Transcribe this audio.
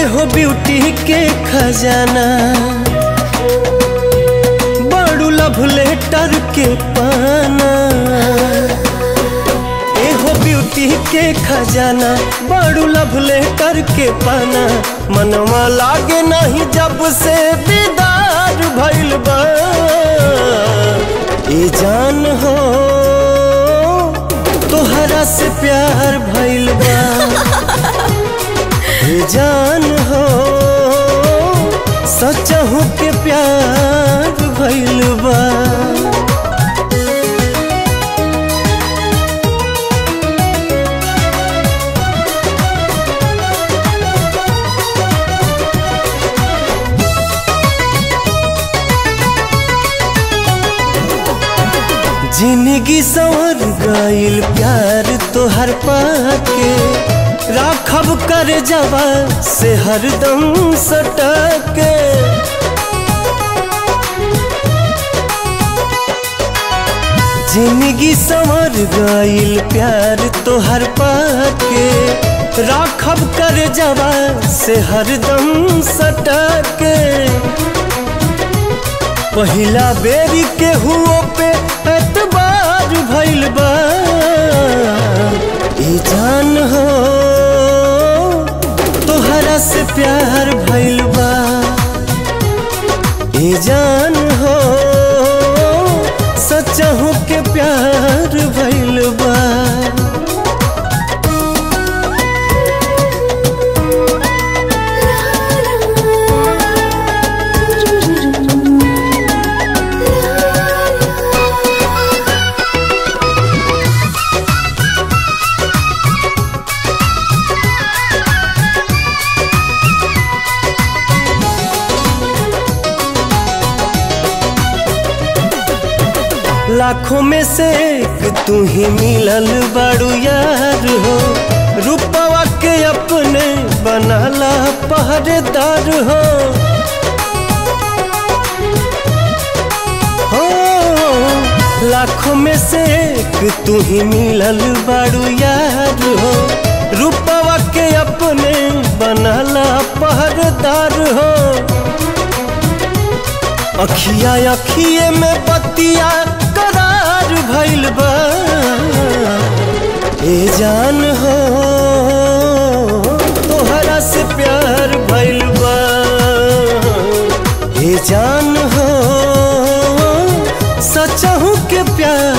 एहो ब्यूटी के खजाना बड़ू लव लेटर के पाना एहो ब्यूटी के खजाना बड़ू लव लेटर के पाना मनवा लागे नहीं जब से दीदार भइल बा ए जान हो तोहरा से प्यार भइल बा ए जान हो सचहू के प्यार भइल बा जिंदगी संवर गईल प्यार तोहर पाके राखब कर जवा से हरदम सटके जिंदगी संवर गईल प्यार तोहर पाके राखब कर जवा से हरदम सटके पहिला बेरी के हुओ पे एतबार भइल बा ई जान हो तोहरा से प्यार भइल बा ई जान हो सचहू के प्यार भइल बा लाखों में से एक तू ही मिलल बड़ू यार हो रूपवा के अपने बनाला पहरेदार हो हो लाखों में से एक तू ही मिलल बड़ू यार हो रूपवा के अपने बनाला पहरेदार हो अखिया अखिए में बतिया करार भइल बा ए जान हो तोहरा से प्यार भइल बा ए जान हो सचहू के प्यार